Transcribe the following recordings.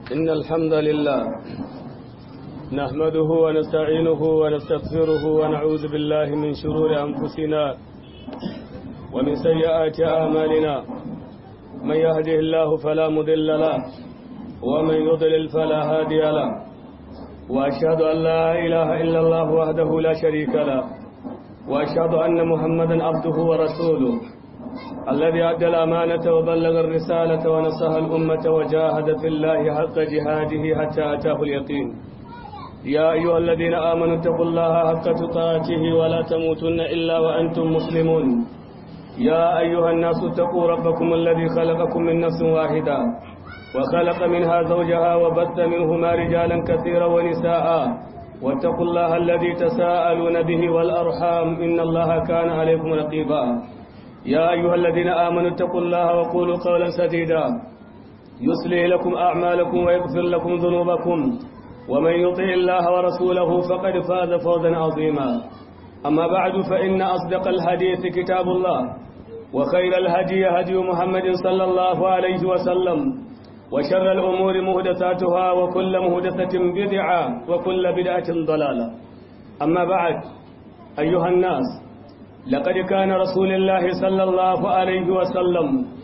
إن الحمد لله نحمده ونستعينه ونستغفره ونعوذ بالله من شرور أنفسنا ومن سيئات أعمالنا من يهده الله فلا مضل له ومن يضلل فلا هادي له وأشهد أن لا إله إلا الله وحده لا شريك له وأشهد أن محمدا عبده ورسوله الذي أدى الأمانة وبلغ الرسالة ونصح الأمة وجاهد في الله حق جهاده حتى أتاه اليقين يا أيها الذين آمنوا اتقوا الله حق تقاته ولا تموتن إلا وأنتم مسلمون يا أيها الناس اتقوا ربكم الذي خلقكم من نفس واحدة وخلق منها زوجها وبث منهما رجالا كثيرا ونساء واتقوا الله الذي تساءلون به والأرحام إن الله كان عليكم رقيبا يا أيها الذين آمنوا اتقوا الله وقولوا قولا سديدا يصلح لكم أعمالكم ويغفر لكم ذنوبكم ومن يطع الله ورسوله فقد فاز فوزا عظيما أما بعد فإن أصدق الحديث كتاب الله وخير الهدي هدي محمد صلى الله عليه وسلم وشر الأمور مهدثاتها وكل مهدثة بدعة وكل بدعة ضلالة أما بعد أيها الناس لقد كان رسول الله صلى الله عليه وسلم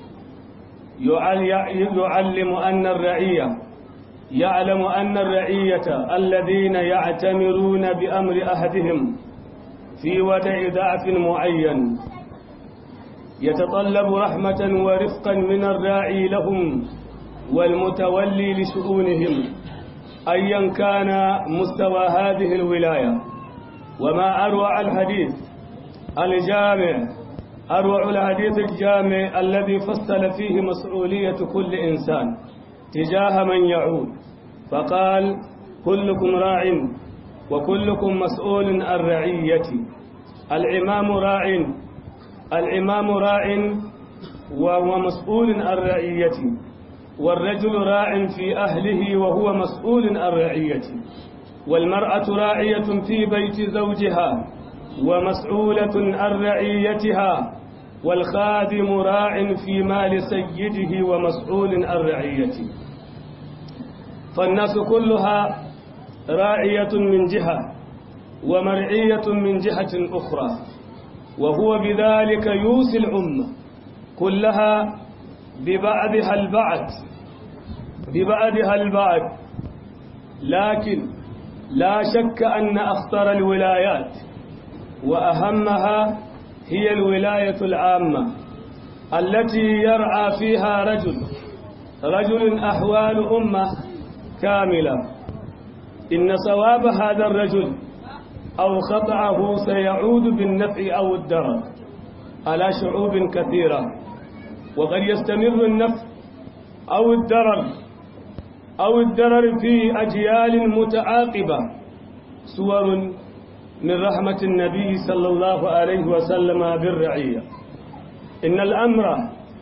يعلم أن الرعية يعلم أن الرعية الذين يعتمرون بأمر أحدهم في ودع ضعف معين يتطلب رحمة ورفقا من الراعي لهم والمتولي لشؤونهم أيا كان مستوى هذه الولاية وما أروع الحديث الجامع أروع الحديث الجامع الذي فصل فيه مسؤولية كل إنسان تجاه من يعود فقال كلكم راع وكلكم مسؤول عن رعيتي الإمام راع الإمام راع وهو مسؤول عن رعيتي والرجل راع في أهله وهو مسؤول عن رعيته والمرأة راعية في بيت زوجها ومسؤولة عن رعيتها والخادم راع في مال سيده ومسؤول عن رعيته فالناس كلها راعية من جهة ومرعية من جهة أخرى وهو بذلك يوصي الأمة كلها ببعضها البعض ببعضها البعض لكن لا شك أن أخطر الولايات وأهمها هي الولاية العامة التي يرعى فيها رجل رجل أحوال أمة كاملة إن صواب هذا الرجل أو خطأه سيعود بالنفع أو الضرر على شعوب كثيرة وقد يستمر النفع أو الضرر أو الضرر في أجيال متعاقبة صور من رحمة النبي صلى الله عليه وسلم بالرعية إن الأمر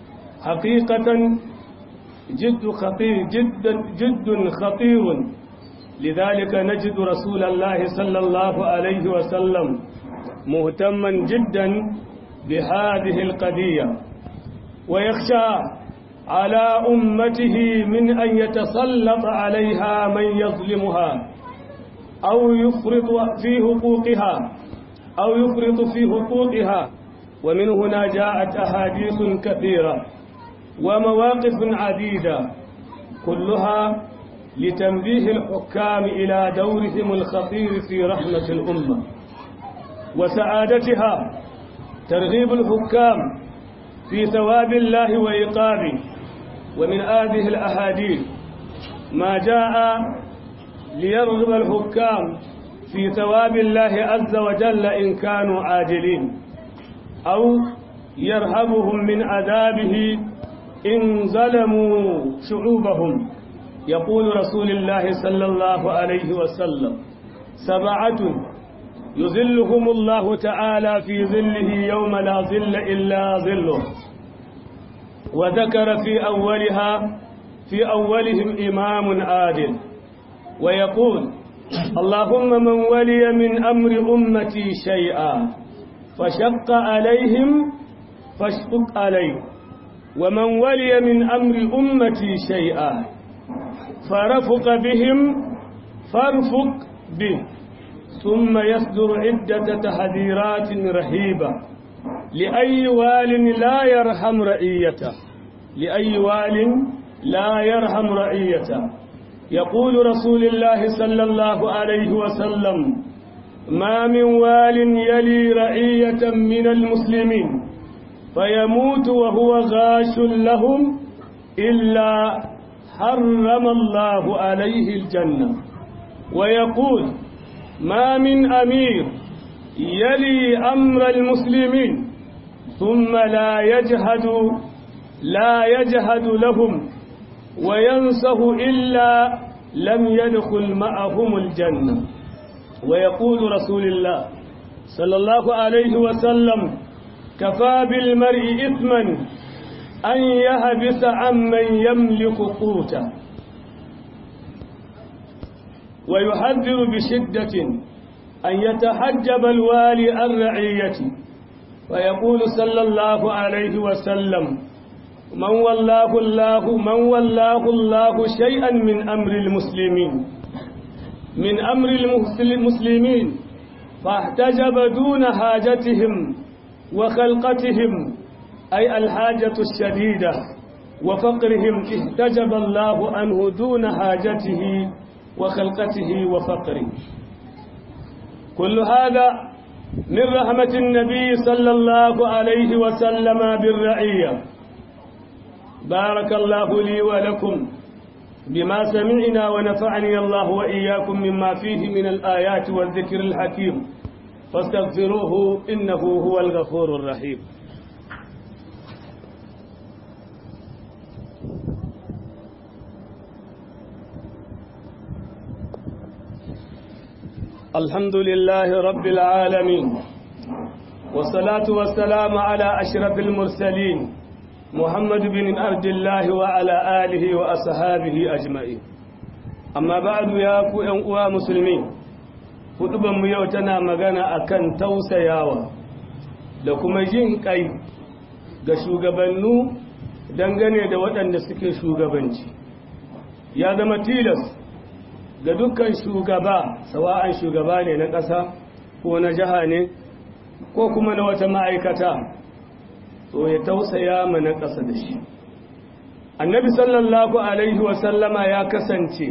حقيقة جد خطير جدا جد خطير لذلك نجد رسول الله صلى الله عليه وسلم مهتما جدا بهذه القضية ويخشى على أمته من أن يتسلط عليها من يظلمها أو يفرط في حقوقها أو يفرط في حقوقها ومن هنا جاءت أحاديث كثيرة ومواقف عديدة كلها لتنبيه الحكام إلى دورهم الخطير في رحمة الأمة وسعادتها ترغيب الحكام في ثواب الله وإيقابه ومن هذه الأحاديث ما جاء ليرغب الحكام في ثواب الله عز وجل إن كانوا عاجلين أو يرهبهم من عذابه إن ظلموا شعوبهم يقول رسول الله صلى الله عليه وسلم سبعة يذلهم الله تعالى في ظله يوم لا ظل إلا ظله وذكر في أولها في أولهم إمام عادل ويقول اللهم من ولي من أمر أمتي شيئا فشق عليهم فاشقق عليه ومن ولي من أمر أمتي شيئا فرفق بهم فارفق به ثم يصدر عدة تحذيرات رهيبة لأي وال لا يرحم رعيته لأي وال لا يرحم رعيته يقول رسول الله صلى الله عليه وسلم ما من وال يلي رعية من المسلمين فيموت وهو غاش لهم إلا حرم الله عليه الجنة ويقول ما من أمير يلي أمر المسلمين ثم لا يجهد لا يجهد لهم وينصه إلا لم يدخل معهم الجنة ويقول رسول الله صلى الله عليه وسلم كفى بالمرء إثما أن يهبس عمن يملك قوته ويحذر بشدة أن يتحجب الوالي عن رعيته ويقول صلى الله عليه وسلم من والله الله من والله الله شيئا من أمر المسلمين من أمر المسلمين فاحتجب دون حاجتهم وخلقتهم أي الحاجة الشديدة وفقرهم احتجب الله عنه دون حاجته وخلقته وفقره كل هذا من رحمة النبي صلى الله عليه وسلم بالرعية بارك الله لي ولكم بما سمعنا ونفعني الله وإياكم مما فيه من الآيات والذكر الحكيم فاستغفروه إنه هو الغفور الرحيم الحمد لله رب العالمين والصلاة والسلام على أشرف المرسلين محمد بن عبد الله وعلى آله وأصحابه أجمعين أما بعد يا أنقوى مسلمين huduban mu yau tana magana akan tausayawa da kuma jin kai ga shugabannu dangane da waɗanda suke shugabanci ya zama tilas ga dukkan shugaba sawa'an shugaba ne na ƙasa ko na jiha ne ko kuma na wata ma'aikata to ya tausaya ma na ƙasa da shi annabi sallallahu alaihi wasallama ya kasance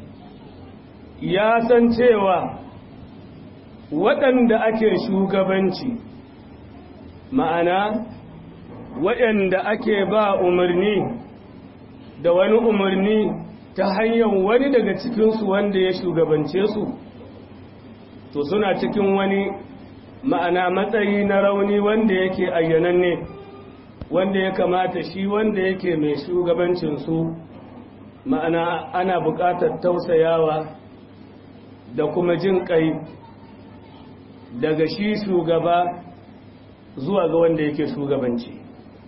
ya san cewa waɗanda ake shugabanci ma'ana waɗanda ake ba umarni da wani umarni ta hanyar wani daga cikinsu wanda ya shugabance su to suna cikin wani ma'ana matsayi na rauni wanda yake ayyananne wanda ya kamata shi wanda yake mai shugabancinsu ma'ana ana buƙatar tausayawa da kuma jin ƙai daga shi shugaba zuwa ga wanda yake shugabanci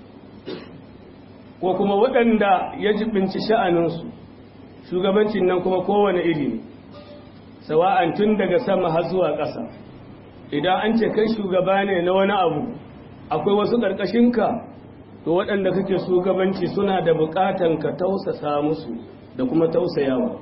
ko kuma waɗanda ya jibinci sha'aninsu shugabancin nan kuma kowane iri ne sawa'an tun daga sama har zuwa ƙasa idan an ce kai shugaba ne na wani abu akwai wasu ƙarƙashinka to waɗanda kake shugabanci suna da buƙatan ka tausasa musu da kuma tausayawa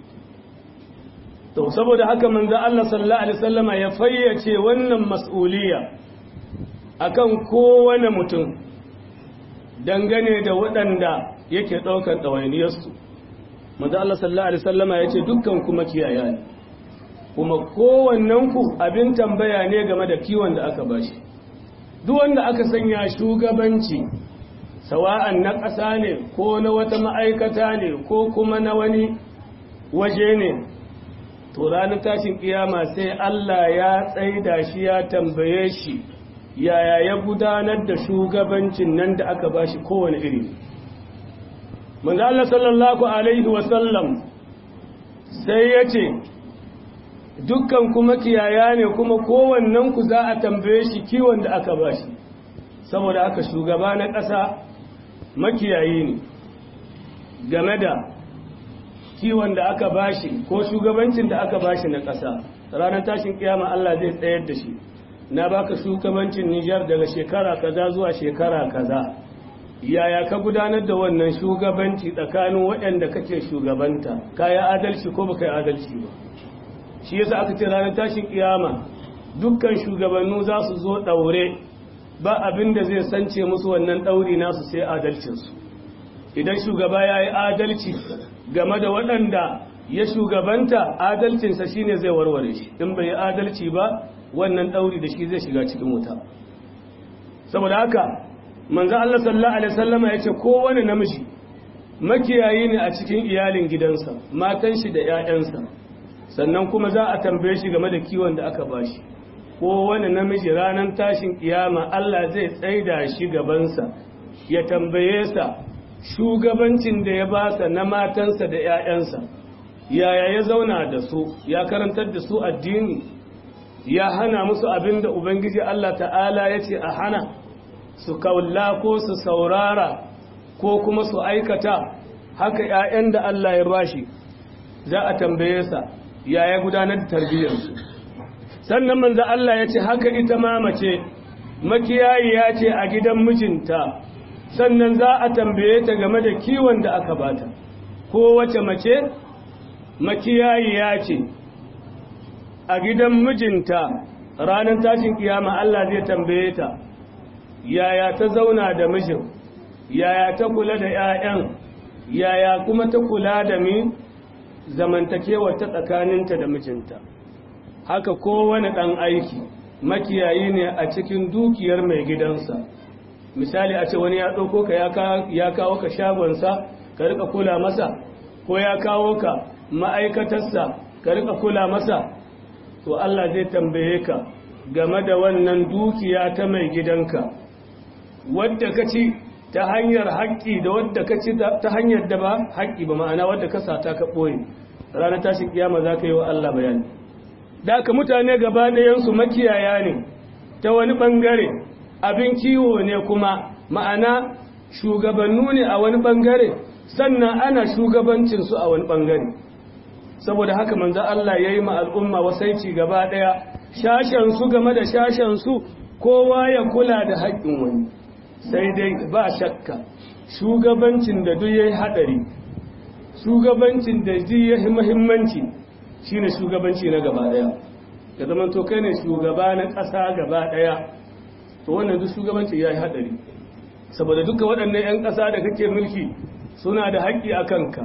to saboda haka manzo Allah sallallahu alaihi wasallama ya fayyace wannan mas'uliya akan kowane mutum dangane da waɗanda yake ɗaukar ɗawainiyarsu manzo Allah sallallahu alaihi wasallama yace dukkan kuma kiyaya ne kuma kowannen ku abin tambaya ne game da kiwon da aka bashi duk wanda aka sanya shugabanci sawa'an na ƙasa ne ko na wata ma'aikata ne ko kuma na wani waje ne to ranar tashin kiyama sai Allah ya tsaida shi ya tambaye shi yaya ya gudanar da shugabancin nan da aka bashi kowane iri manzo Allah sallallahu alaihi wasallam sai ya ce dukkan kuma kiyaya ne kuma kowannen ku za a tambaye shi kiwon da aka bashi saboda aka shugaba na ƙasa makiyayi ne game da kiwon da aka bashi ko shugabancin da aka bashi na ƙasa ranar tashin kiyama Allah zai tsayar da shi na baka shugabancin Nijar daga shekara kaza zuwa shekara kaza yaya ka gudanar da wannan shugabanci tsakanin waɗanda kake shugabanta ka yi adalci ko baka yi adalci ba shi yasa aka ce ranar tashin kiyama dukkan shugabannu za su zo ɗaure ba abin da zai sance musu wannan ɗauri nasu sai adalcinsu idan shugaba ya yi adalci game da waɗanda ya shugabanta adalcinsa shine zai warware shi in bai yi adalci ba wannan ɗauri da shi zai shiga cikin wuta saboda haka manzo Allah sallallahu alaihi wasallama yace kowane namiji makiyayi ne a cikin iyalin gidansa matan shi da ƴaƴansa sannan kuma za a tambaye shi game da kiwon da aka bashi kowane namiji ranar tashin kiyama Allah zai tsaida shi gabansa ya tambaye sa shugabancin da ya basa na matansa da ƴaƴansa yaya ya zauna da su ya karantar da su addini ya hana musu abin da ubangiji Allah ta'ala ya ce a hana su kaula ko su saurara ko kuma su aikata haka ‘ya'yan da Allah ya bashi za a tambaye sa ya ya gudanar da tarbiyyarsu sannan manzo Allah ya ce haka ita ma mace makiyayi ya ce a gidan mijinta sannan za a tambaye ta game da kiwon da aka bata ko wace mace makiyayi ya ce a gidan mijinta ranar tashin kiyama Allah zai tambaye ta yaya ta zauna da mijin yaya ta kula da 'ya'yan yaya kuma ta kula da mi zamantakewar ta tsakaninta da mijinta haka kowane ɗan aiki makiyayi ne a cikin dukiyar mai gidansa misali a ce wani ya ɗauko ka ya kawo ka shagonsa ka rika kula masa ko ya kawo ka ma'aikatarsa ka rika kula masa to Allah zai tambaye ka game da wannan dukiya ta mai gidanka wadda ka ci ta hanyar haƙƙi da wadda ka ci ta hanyar da ba haƙƙi ba ma'ana wadda ka sata ka ɓoye ranar tashin kiyama za ka yi wa Allah bayani da aka mutane gaba ɗayansu makiyaya ne ta wani ɓangare abin kiwo ne kuma ma'ana shugabannu ne a wani ɓangare sannan ana shugabancinsu a wani ɓangare saboda haka manzo Allah ya yi ma al'umma wasaici gaba ɗaya shashensu game da shashensu kowa ya kula da haƙƙin wani sai dai ba shakka shugabancin da duk ya yi haɗari shugabancin da duk ya yi muhimmanci shine shugabanci na gaba ɗaya ya zama to kai ne shugaba na ƙasa gaba ɗaya to wannan duk shugabanci ya yi haɗari saboda duka waɗannan 'yan ƙasa da kake mulki suna da haƙƙi a kanka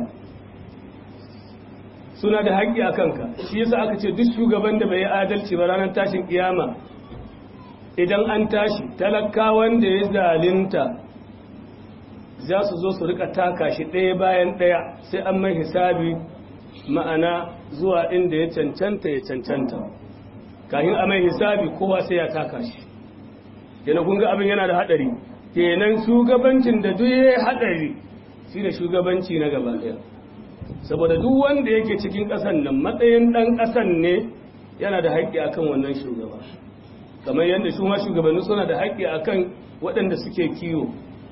suna da haƙƙi a kanka shi yasa aka ce duk shugaban da bai yi adalci ba ranar tashin kiyama idan an tashi talakawan da ya zalinta za su zo su rika taka shi ɗaya bayan ɗaya sai an mai hisabi ma'ana zuwa inda ya cancanta ya cancanta kayan a mai hisabi kowa sai ya taka shi yana kun ga abin yana da haɗari kenan shugabancin da duk ya haɗari shi da shugabanci na gaba ɗaya saboda duk wanda yake cikin ƙasan nan matsayin ɗan ƙasan ne yana da haƙƙi akan wannan shugaba kamar yadda su ma shugabanni suna da haƙƙi akan waɗanda suke kiwo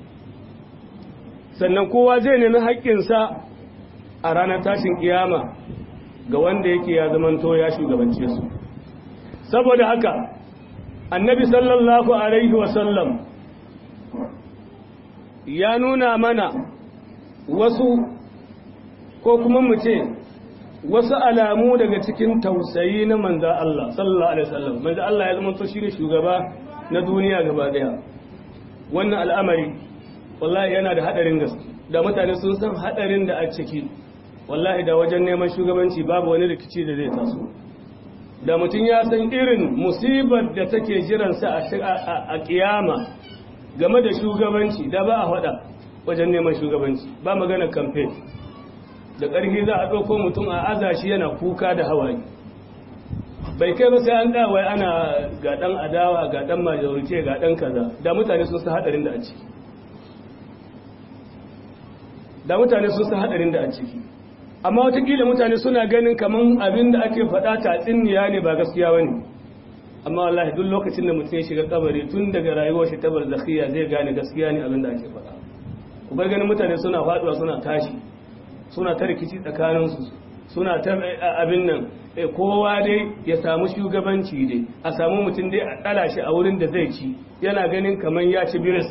sannan kowa zai nemi haƙƙinsa a ranar tashin kiyama ga wanda yake ya zamanto ya shugabance su saboda haka annabi sallallahu alaihi wasallam ya nuna mana wasu ko kuma mu ce wasu alamu daga cikin tausayi na manza Allah sallallahu alaihi wasallam manza Allah ya zama to shine shugaba na duniya gaba daya wannan al'amari wallahi yana da hadarin gaske da mutane sun san hadarin da a ciki wallahi da wajen neman shugabanci babu wani rikici da zai taso da mutum ya san irin musibar da take jiransa a kiyama game da shugabanci da ba a faɗa wajen neman shugabanci ba magana campaign da ƙarfi za a ɗauko mutum a aza shi yana kuka da hawaye bai kai ba sai an ɗawai ana ga ɗan adawa ga ɗan majorite ga ɗan kaza da mutane sun san haɗarin da a ciki da mutane sun san haɗarin da a ciki amma watakila mutane suna ganin kamar abin da ake faɗa tatsiniya ne ba gaskiya ba ne amma wallahi duk lokacin da mutum ya shiga kabari tun daga rayuwar shi ta barzakhiya zai gane gaskiya ne abin da ake faɗa ku bar ganin mutane suna faɗuwa suna tashi suna ta rikici tsakaninsu suna ta abin nan kowa dai ya samu shugabanci dai a samu mutum dai a ɗala shi a wurin da zai ci yana ganin kamar ya ci biris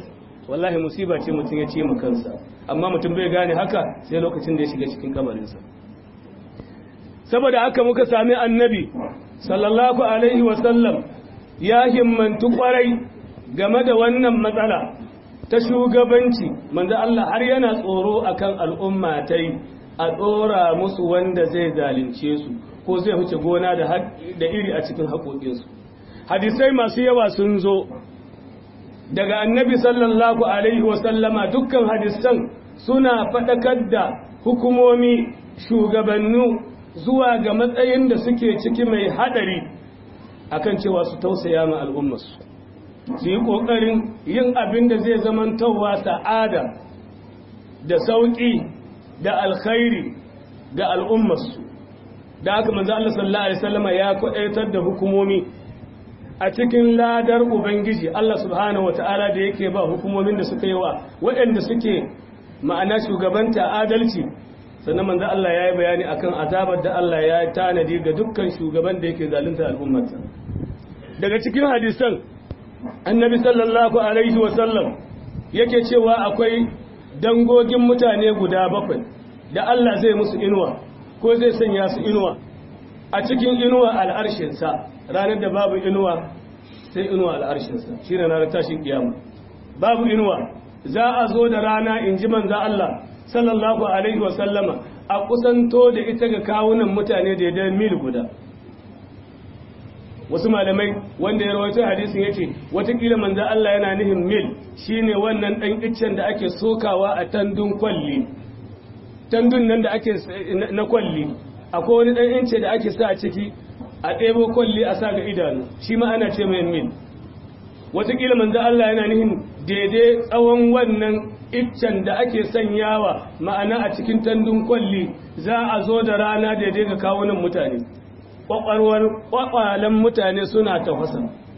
wallahi musiba ce mutum ya ce mu kansa amma mutum bai gane haka sai lokacin da ya shiga cikin kamarinsa saboda haka muka sami annabi sallallahu alaihi wasallam ya himmantu kwarai game da wannan matsala ta shugabanci manzo Allah har yana tsoro akan al'umma tai a tsora musu wanda zai zalunce su ko zai huce gona da da iri a cikin haƙoƙinsu hadisai masu yawa sun zo daga annabi sallallahu alaihi wasallama dukkan hadisan suna faɗakar da hukumomi shugabannu zuwa ga matsayin da suke ciki mai haɗari akan cewa su tausaya ma al'ummarsu su yi ƙoƙarin yin abin da zai zamantowa sa'ada da sauƙi da alkhairi ga al'ummarsu da aka manzo Allah sallallahu alaihi wasallama ya kwaɗaitar da hukumomi a cikin ladar ubangiji Allah subhanahu wata'ala da yake ba hukumomin da suka yi wa waɗanda suke ma'ana shugabanta adalci sannan manzo Allah ya yi bayani akan azabar da Allah ya tanadi ga dukkan shugaban da yake zalunta al'ummarsa daga cikin hadisan annabi sallallahu alaihi wasallam yake cewa akwai dangogin mutane guda bakwai da Allah zai musu inuwa ko zai sanya su inuwa a cikin inuwa al'arshinsa ranar da babu inuwa sai inuwa al'arshinsa shi ne ranar tashin kiyama babu inuwa za a zo da rana in ji manza Allah sallallahu alaihi wasallama a kusanto da ita ga kawunan mutane da ya mil guda wasu malamai wanda ya rawaito hadisin yace watakila manzo Allah yana nihin mil shine wannan dan iccen da ake sokawa a tandun kwalli tandun nan da ake na kwalli akwai wani dan ince da ake sa a ciki a ɗebo kwalli a sa ga idanu shi ma ana ce mai mil watakila manzo Allah yana nihin daidai tsawon wannan iccen da ake sanyawa ma'ana a cikin tandun kwalli za a zo da rana daidai ga kawunan mutane kwakwalwar kwakwalen mutane suna tafasa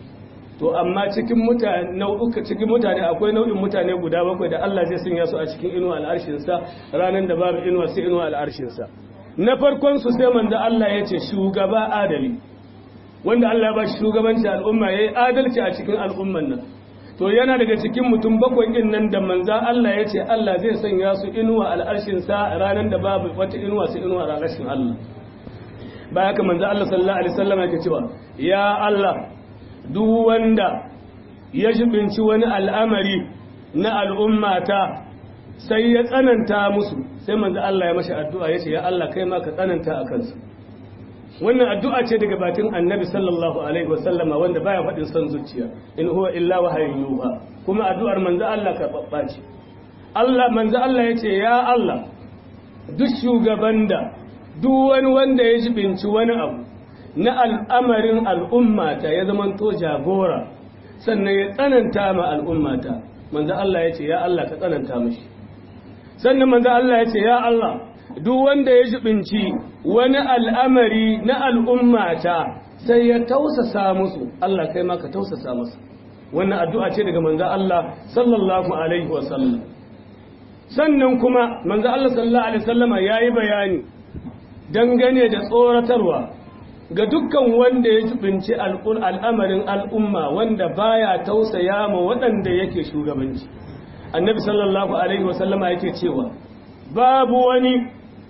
to amma cikin mutane nau'uka cikin mutane akwai nau'in mutane guda bakwai da Allah zai sanya su a cikin inuwa al'arshinsa ranar da babu inuwa sai inuwa al'arshinsa na farkon su sai manzo Allah ya ce shugaba adali wanda Allah ya ba shi shugabanci al'umma yayi adalci a cikin al'umman nan to yana daga cikin mutum bakwai din nan da manzo Allah ya ce Allah zai sanya su inuwa al'arshinsa ranar da babu wata inuwa sai inuwa al'arshin Allah baya haka manzo Allah sallallahu alaihi wasallam yake cewa ya Allah duk wanda ya jibinci wani al'amari na al'ummata sai ya tsananta musu sai manzo Allah ya mashi addu'a yace ya Allah kai ma ka tsananta a kansu wannan addu'a ce daga bakin annabi sallallahu alaihi wasallam wanda baya faɗin son zuciya in huwa illa wahayin yuha kuma addu'ar manzo Allah karɓaɓɓa ce Allah manzo Allah yace ya Allah duk shugaban da duk wani wanda ya jibinci wani abu na al'amarin al'ummata ya zamanto jagora sannan ya tsananta ma al'ummata manzo Allah ya ce ya Allah ka tsananta mashi sannan manzo Allah ya ce ya Allah duk wanda ya jibinci wani al'amari na al'ummata sai ya tausasa musu Allah kai ma ka tausasa masa wannan addu'a ce daga manzo Allah sallallahu alaihi wasallam sannan kuma manzo Allah sallallahu alaihi wasallama yayi bayani dangane da tsoratarwa ga dukkan wanda ya jibinci al'amarin al'umma wanda baya tausaya ma waɗanda yake shugabanci annabi sallallahu alaihi wasallama yake cewa babu wani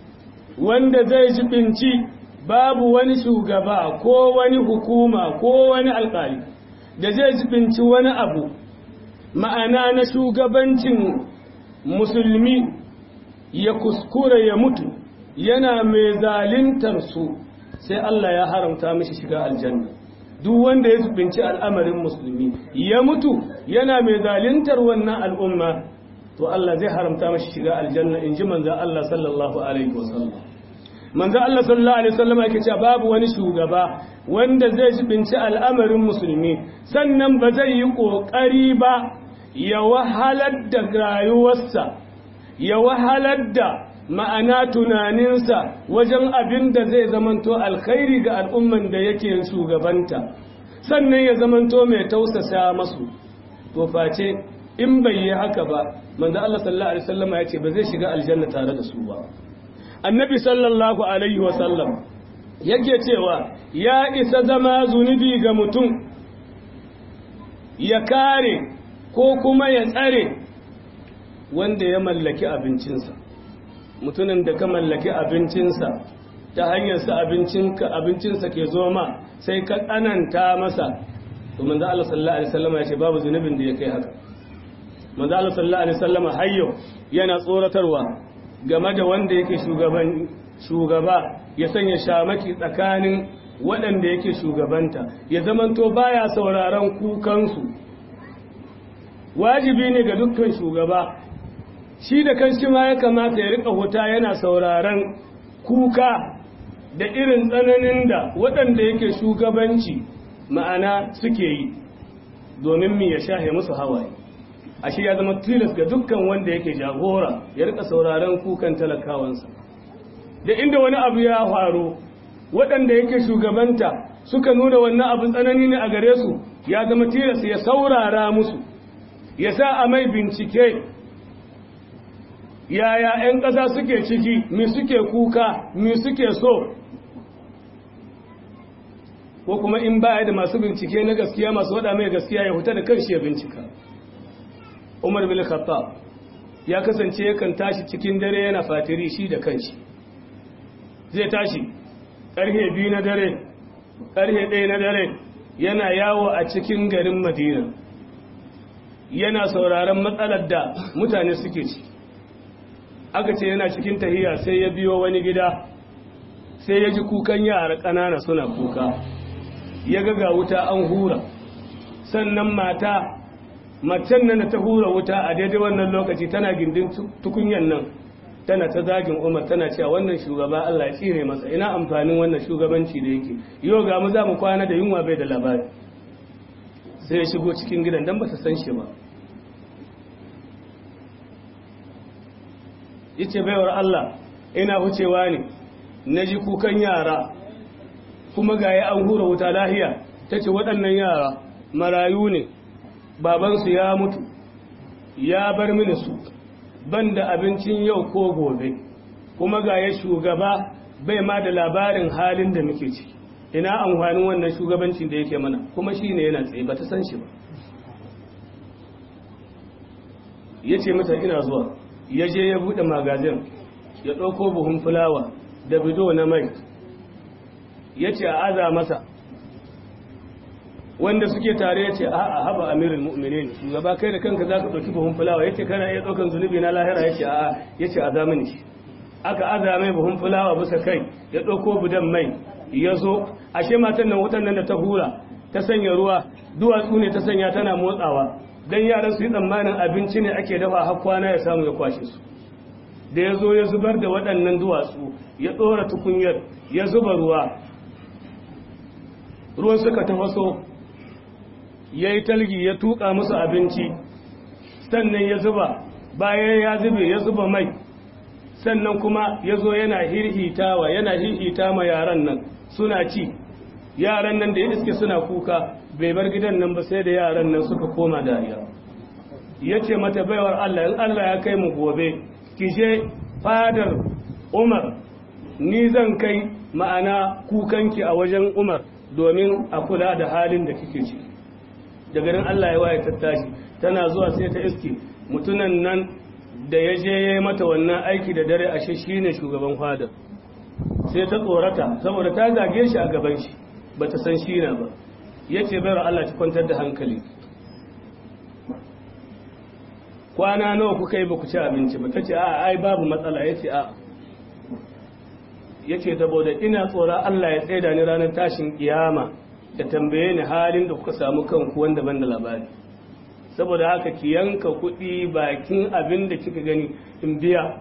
wanda zai jibinci babu wani shugaba ko wani hukuma ko wani alƙali da zai jibinci wani abu ma'ana na shugabancin musulmi ya kuskura ya mutu yana mai zalintar su sai Allah ya haramta mishi shiga aljanna duk wanda ya zubinci al'amarin musulmi ya mutu yana mai zalintar wannan al'umma to Allah zai haramta mishi shiga aljanna in ji manzo Allah sallallahu alaihi wasallam manzo Allah sallallahu alaihi wasallam yake cewa babu wani shugaba wanda zai zubinci al'amarin musulmi sannan ba zai yi kokari ba ya wahalar da rayuwarsa ya wahalar da ma'ana tunaninsa wajen abin da zai zamanto alkhairi ga al'umman da yake shugabanta sannan ya zamanto mai tausasa masu to face in bai yi haka ba manzo Allah sallallahu alaihi wasallam ya ce ba zai shiga aljanna tare da su ba annabi sallallahu alaihi wasallam yake cewa ya isa zama zunubi ga mutum ya kare ko kuma ya tsare wanda ya mallaki abincinsa mutumin da ka mallaki abincinsa ta hanyar sa abincinka abincinsa ke zo ma sai ka tsananta masa to manzo Allah sallallahu alaihi wasallam ya ce babu zunubin da ya kai haka manzo Allah sallallahu alaihi wasallam hayyo yana tsoratarwa game da wanda yake shugaban shugaba ya sanya shamaki tsakanin waɗanda yake shugabanta ya zamanto baya sauraron kukansu wajibi ne ga dukkan shugaba shi da kanshi ma ya kamata ya rika huta yana sauraron kuka da irin tsananin da waɗanda yake shugabanci ma'ana suke yi domin mi ya shahe musu hawaye ashe ya zama tilas ga dukkan wanda yake jagora ya rika sauraron kukan talakawansa da inda wani abu ya faru waɗanda yake shugabanta suka nuna wannan abin tsanani ne a gare su ya zama tilas ya saurara musu ya sa a mai bincike yaya 'yan ƙasa suke ciki mi suke kuka mi suke so ko kuma in baya da masu bincike na gaskiya masu wada mai gaskiya ya huta da kanshi ya bincika umar bin khattab ya kasance yakan tashi cikin dare yana fatiri shi da kanshi zai tashi ƙarfe biyu na dare ƙarfe ɗaya na dare yana yawo a cikin garin madina yana sauraron matsalar da mutane suke ci aka ce yana cikin tahiya sai ya biyo wani gida sai ya ji kukan yara ƙanana suna kuka ya ga ga wuta an hura sannan mata macen nan da ta hura wuta a daidai wannan lokaci tana gindin tukunyan nan tana ta zagin umar tana cewa wannan shugaba Allah ya tsire masa ina amfanin wannan shugabanci da yake yau ga mu za mu kwana da yunwa bai da labari sai ya shigo cikin gidan dan ba ta san shi ba yace baiwar Allah ina hucewa ne na ji kukan yara kuma ga ya an hura wuta lahiya ta ce waɗannan yara marayu ne babansu ya mutu ya bar mini su ban da abincin yau ko gobe kuma ga ya shugaba bai ma da labarin halin da muke ciki ina amfanin wannan shugabancin da yake mana kuma shi ne yana tsaye ba ta san shi ba ya ce mata ina zuwa ya je ya buɗe magazin ya ɗauko buhun fulawa da bido na mai ya ce a aza masa wanda suke tare ya ce a haba amirin mu'minin shugaba kai da kanka za ka ɗauki buhun fulawa ya ce kana iya ɗaukan zunubi na lahira ya ce a ya ce a zamani shi aka aza mai buhun fulawa bisa kai ya ɗauko budan mai ya zo ashe matan nan wutan nan da ta hura ta sanya ruwa duwatsu ne ta sanya tana motsawa don yaran su yi tsammanin abinci ne ake dafa har kwana ya samu ya kwashe su da ya zo ya zubar da waɗannan duwatsu ya ɗora tukunyar ya zuba ruwa ruwan suka tafaso ya yi talgi ya tuƙa musu abinci sannan ya zuba bayan ya zube ya zuba mai sannan kuma ya zo yana hirhitawa yana hirhita ma yaran nan suna ci yaran nan da ya iske suna kuka bai bar gidan nan ba sai da yaran nan suka koma dariya ya ce mata baiwar Allah in Allah ya kai mu gobe ki je fadar Umar ni zan kai ma'ana kukanki a wajen Umar domin a kula da halin da kike ci da garin Allah ya waye tattashi tana zuwa sai ta iske mutunan nan da ya je ya yi mata wannan aiki da dare ashe shine shugaban fadar sai ta tsorata saboda ta zage shi a gaban shi ba ta san shi na ba ya ce bayar Allah ta kwantar da hankali kwana nawa kuka yi ba ku ci abinci ba ta ce a ai babu matsala ya ce a ya ce saboda ina tsoron Allah ya tsaida ni ranar tashin kiyama da tambaye ni halin da kuka samu kanku wanda ban da labari saboda haka ki yanka kuɗi bakin abin da kika gani in biya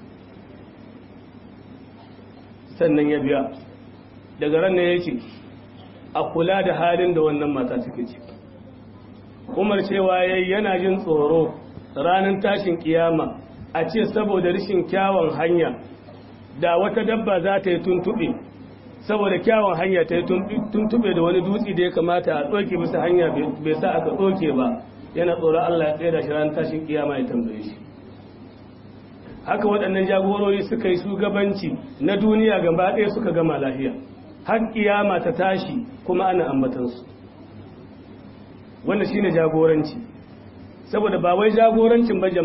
sannan ya biya daga ran ne yake a kula da halin da wannan mata take ciki umar cewa yayi yana jin tsoro ranar tashin kiyama a ce saboda rashin kyawun hanya da wata dabba za ta yi tuntuɓe saboda kyawun hanya ta yi tuntuɓe da wani dutse da ya kamata a ɗauke bisa hanya bai sa aka ɗauke ba yana tsoron Allah ya tsaye da shi ranar tashin kiyama ya tambaye shi haka waɗannan jagorori suka yi shugabanci na duniya gaba ɗaya suka gama lafiya har kiyama ta tashi kuma ana ambatansu wannan shine jagoranci saboda ba wai jagorancin ba jama'a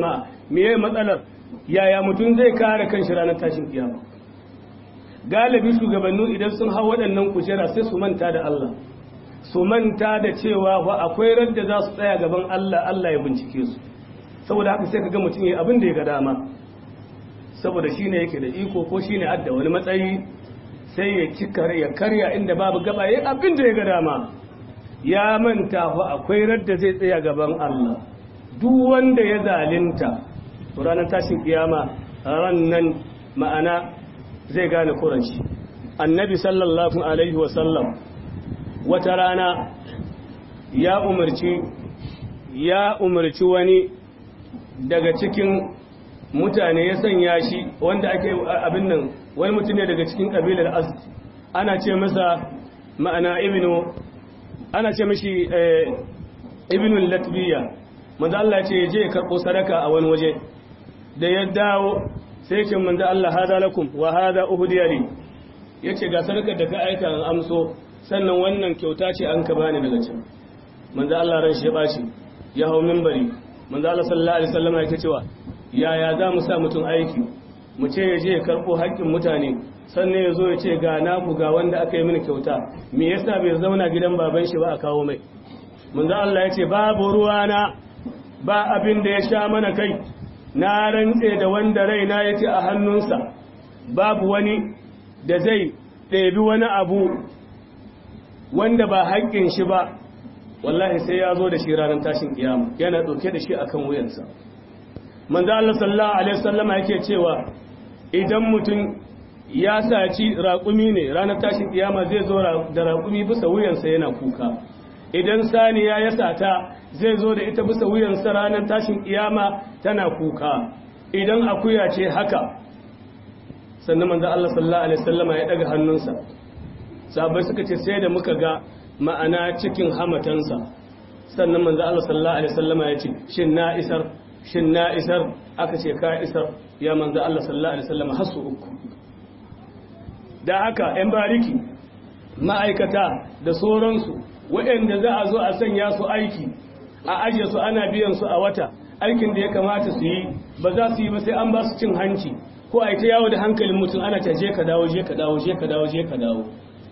meye matsalar yaya mutum zai kare kanshi ranar tashin kiyama galibi shugabannu idan sun hau waɗannan kujera sai su manta da Allah su manta da cewa fa akwai radda za su tsaya gaban Allah Allah ya bincike su saboda haka sai kaga mutum yayi abin da ya ga dama saboda shine yake da iko ko shine adda wani matsayi sai ya ci ya karya inda babu gaba yayi abin da ya ga dama ya manta fa akwai radda zai tsaya gaban Allah duk wanda ya zalunta to ranar tashin kiyama ran nan ma'ana zai gane kuranci annabi sallallahu alaihi wasallam wata rana ya umarci ya umarci wani daga cikin mutane ya sanya shi wanda ake abin nan wani mutum ne daga cikin kabilar azd ana ce masa ma'ana ibnu ana ce mashi ibnu latbiya manzo Allah ce je ya karbo sadaka a wani waje da ya dawo sai ce manzo Allah hada lakum wa hada uhdiya li yace ga sadakar da ka aika an amso sannan wannan kyauta ce an ka bani daga can manzo Allah ran shi ya bashi ya hau minbari manzo Allah sallallahu alaihi wasallam yake cewa yaya za mu sa mutum aiki mu ce ya je ya karbo haƙƙin mutane sannan ya zo ya ce ga naku ga wanda aka yi mini kyauta me yasa bai zauna gidan baban shi ba a kawo mai manzo Allah ya ce babu ruwana ba abin da ya sha mana kai na rantse da wanda raina yake a hannunsa babu wani da zai ɗebi wani abu wanda ba haƙƙin shi ba wallahi sai ya zo da shi ranar tashin kiyama yana ɗauke da shi akan wuyansa manzo Allah sallallahu alaihi wasallama yake cewa idan mutum ya saci raƙumi ne ranar tashin kiyama zai zo da raƙumi bisa wuyansa yana kuka idan saniya ya sata zai zo da ita bisa wuyansa ranar tashin kiyama tana kuka idan akuya ce haka sannan manzo Allah sallallahu alaihi wasallama ya daga hannunsa sahabbai suka ce sai da muka ga ma'ana cikin hamatansa sannan manzo Allah sallallahu alaihi wasallama ya ce shin na isar shin na isar aka ce ka isar ya manzo Allah sallallahu alaihi wasallama hasu uku da haka yan bariki ma'aikata da sauransu waɗanda za a zo a sanya su aiki a ajiye su ana biyan su a wata aikin da ya kamata su yi ba za su yi ba sai an ba su cin hanci ko a ta yawo da hankalin mutum ana ta je ka dawo je ka dawo je ka dawo je ka dawo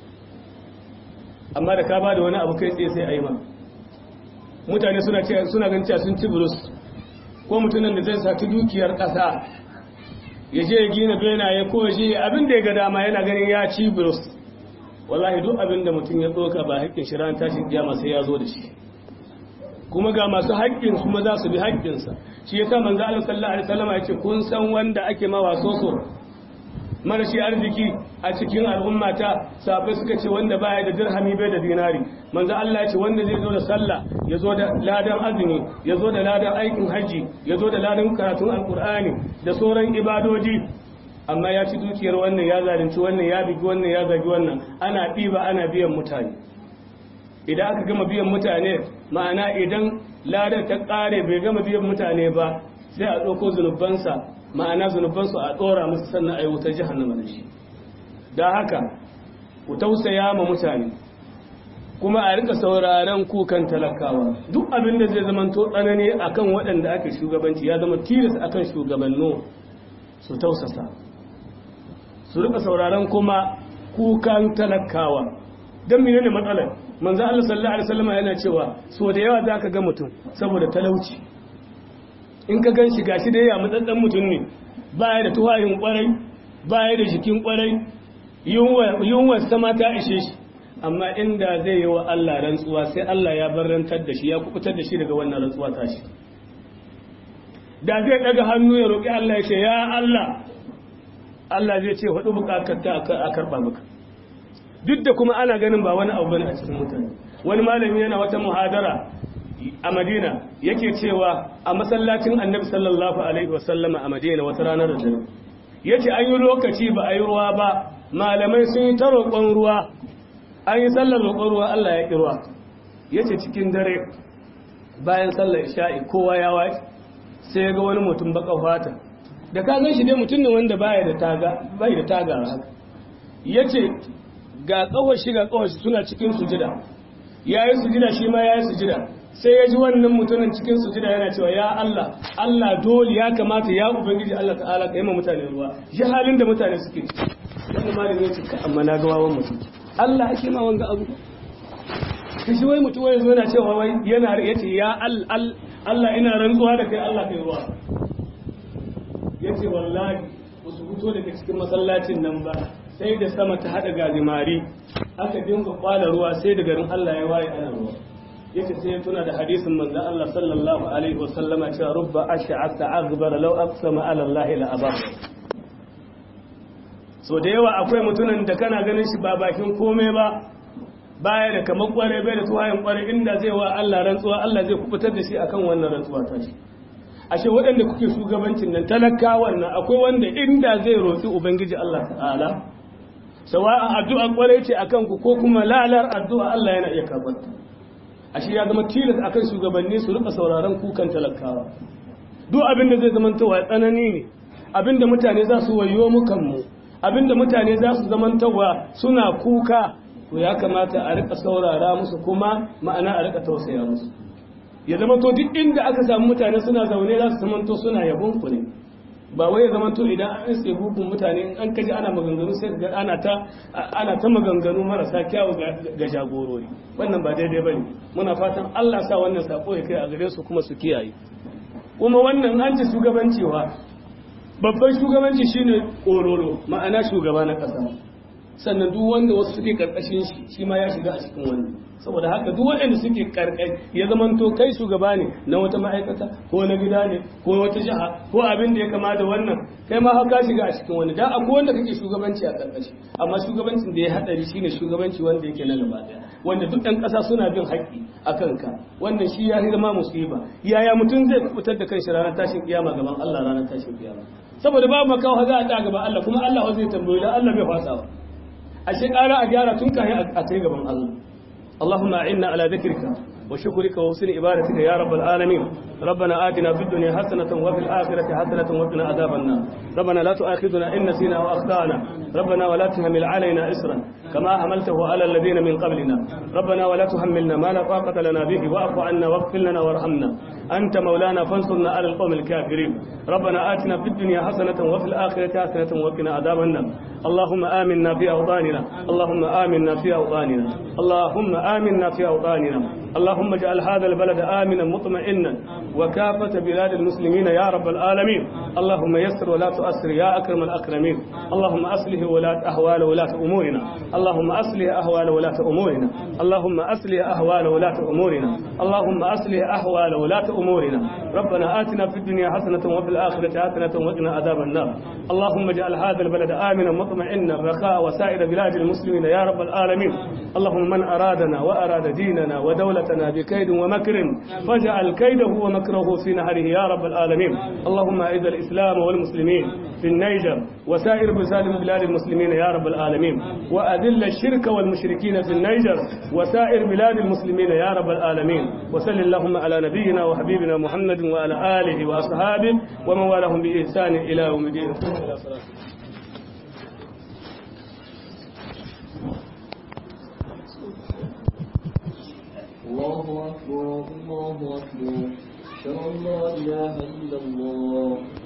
amma da ka ba da wani abu kai tsaye sai a yi ma mutane suna suna ganin cewa sun ci burus ko mutumin da zai saki dukiyar ƙasa ya je ya gina benaye ko ya je abin da ya ga dama yana ganin ya ci burus wallahi duk abin da mutum ya tsoka ba haƙƙin shi ran tashin kiyama sai ya zo da shi kuma ga masu haƙƙin kuma za su bi haƙƙinsa shi yasa manzo Allah sallallahu alaihi wasallam ya ce kun san wanda ake ma wasoso marashi arziki a cikin al'ummata sahabbai suka ce wanda baya da dirhami bai da dinari manzo Allah ya ce wanda zai zo da sallah ya zo da ladan azumi ya zo da ladan aikin haji ya zo da ladan karatun alqur'ani da sauran ibadoji amma ya ci dukiyar wannan ya zalunci wannan ya bigi wannan ya zagi wannan ana ɗiba ana biyan mutane idan aka gama biyan mutane ma'ana idan ladar ta ƙare bai gama biyan mutane ba sai a ɗauko zunubansa ma'ana zunubansu a ɗora musu sannan a yi wutar jihannama da shi da haka ku tausaya ma mutane kuma a rika sauraron kukan talakawa duk abin da zai zama to tsanani akan waɗanda ake shugabanci ya zama tilas akan shugabanno su tausasa su rika sauraron kuma kukan talakawa don menene matsalar manzo Allah sallallahu alaihi wasallam yana cewa so da yawa zaka ga mutum saboda talauci in ka gan shi gashi da ya matsatsan mutum ne baya da tuwayin kwarai baya da jikin kwarai yunwa sama ta ishe shi amma inda zai yi wa Allah rantsuwa sai Allah ya barantar da shi ya kubutar da shi daga wannan rantsuwa ta shi da zai daga hannu ya roƙi Allah ya ce ya Allah Allah zai ce hudu bukatar ta a karɓa maka duk da kuma ana ganin ba wani abu bane a cikin mutane wani malami yana wata muhadara a Madina yake cewa a masallacin Annabi sallallahu alaihi wasallama a Madina wata ranar da dare yace an yi lokaci ba a yi ruwa ba malamai sun yi ta roƙon ruwa an yi sallar roƙon ruwa Allah ya ƙi ruwa yace cikin dare bayan sallar isha'i kowa ya waye sai ga wani mutum baka fata da ka gan shi dai mutum ne wanda baya da taga bai da taga haka yace ga kawar shi ga kawar shi suna cikin sujida yayi sujida shi ma yayi sujida sai ya ji wannan mutumin cikin sujida yana cewa ya Allah Allah dole ya kamata ya ubangiji Allah ta'ala ka yi ma mutane ruwa ya halin da mutane suke wannan malami ya ce ka amma na ga wawan mutum Allah ake ma wanga abu kashi wai mutum wai zo yana cewa wai yana yace ya Allah ina rantsuwa da kai Allah kai ruwa yace wallahi su fito daga cikin masallacin nan ba sai da sama ta hada gazimari aka dinga kwala ruwa sai da garin Allah ya waye ana ruwa yace sai ya tuna da hadisin manzo Allah sallallahu alaihi wasallama cewa rubba ash'asa aghbara law aqsama ala Allah la abar so da yawa akwai mutumin da kana ganin shi ba bakin komai ba baya da kamar kware bai da tuwayen kware inda zai wa Allah rantsuwa Allah zai kubutar da shi akan wannan rantsuwa ta shi ashe waɗanda kuke shugabancin nan talakawan nan akwai wanda inda zai roƙi ubangiji Allah ta'ala sawa'an addu'a kware ce akan ku ko kuma lalar addu'a Allah yana iya karɓar ashe ya zama tilas akan shugabanni su rika sauraron kukan talakawa duk abin da zai zama tawa tsanani ne abin da mutane za su wayo mu kanmu abin da mutane za su zama tawa suna kuka to ya kamata a rika saurara musu kuma ma'ana a rika tausaya musu ya zama to duk inda aka samu mutane suna zaune za su zama to suna yabon ku ne ba wai ya zama to idan an iske hukun mutane an kaji ana maganganu sai ga ana ta ana ta maganganu marasa kyawu ga jagorori wannan ba daidai bane muna fatan Allah sa wannan sako ya kai a gare su kuma su kiyaye kuma wannan an ji shugabancewa babban shugabanci shine kororo ma'ana shugaba na kasa sannan duk wanda wasu suke karkashin shi shi ma ya shiga a cikin wannan saboda haka duk waɗanda suke karkai ya zama to kai shugaba ne na wata ma'aikata ko na gida ne ko wata jiha ko abin da ya kama da wannan kai ma haka shiga a cikin wani da akwai wanda kake shugabanci a karkashi amma shugabancin da ya hadari shine shugabanci wanda yake na gaba daya wanda duk ɗan ƙasa suna bin haƙƙi a kanka wannan shi ya zama musiba yaya mutum zai fitar da kanshi ranar tashin kiyama gaban Allah ranar tashin kiyama saboda babu makawa za a ta gaban Allah kuma Allah zai tambayi da Allah bai fasa ba ashe ƙara a gyara tun kayan a kai gaban Allah اللهم أعنا على ذكرك وشكرك وحسن عبادتك يا رب العالمين ربنا آتنا في الدنيا حسنة وفي الآخرة حسنة وقنا عذاب النار ربنا لا تؤاخذنا إن نسينا وأخطأنا ربنا ولا تحمل علينا إسرا كما حملته على الذين من قبلنا ربنا ولا تحملنا ما لا طاقة لنا به واعف عنا واغفر لنا وارحمنا أنت مولانا فانصرنا على القوم الكافرين ربنا آتنا في الدنيا حسنة وفي الآخرة حسنة وقنا عذاب النار اللهم آمنا في أوطاننا اللهم آمنا في أوطاننا اللهم آمنا في أوطاننا اللهم اجعل هذا البلد آمنا مطمئنا وكافة بلاد المسلمين يا رب العالمين اللهم يسر ولا تؤسر يا أكرم الأكرمين اللهم أصلح ولاة أهوال ولاة أمورنا اللهم أصلح أهوال ولاة أمورنا اللهم أصلح أهوال ولاة أمورنا اللهم أصلح أهوال ولاة أمورنا ربنا آتنا في الدنيا حسنة وفي الآخرة حسنة وقنا عذاب النار اللهم اجعل هذا البلد آمنا مطمئنا رخاء وسائر بلاد المسلمين يا رب العالمين اللهم من أرادنا وأراد ديننا ودولتنا بكيد ومكر فاجعل كيده ومكره في نهره يا رب العالمين اللهم أعز الإسلام والمسلمين في النيجر وسائر بلاد المسلمين يا رب العالمين وأذل الشرك والمشركين في النيجر وسائر بلاد المسلمين يا رب العالمين وصل اللهم على نبينا وحبيبنا محمد وعلى آله وأصحابه ومن والاهم بإحسان إلى يوم الدين الله أكبر الله أكبر أشهد أن لا إله إلا الله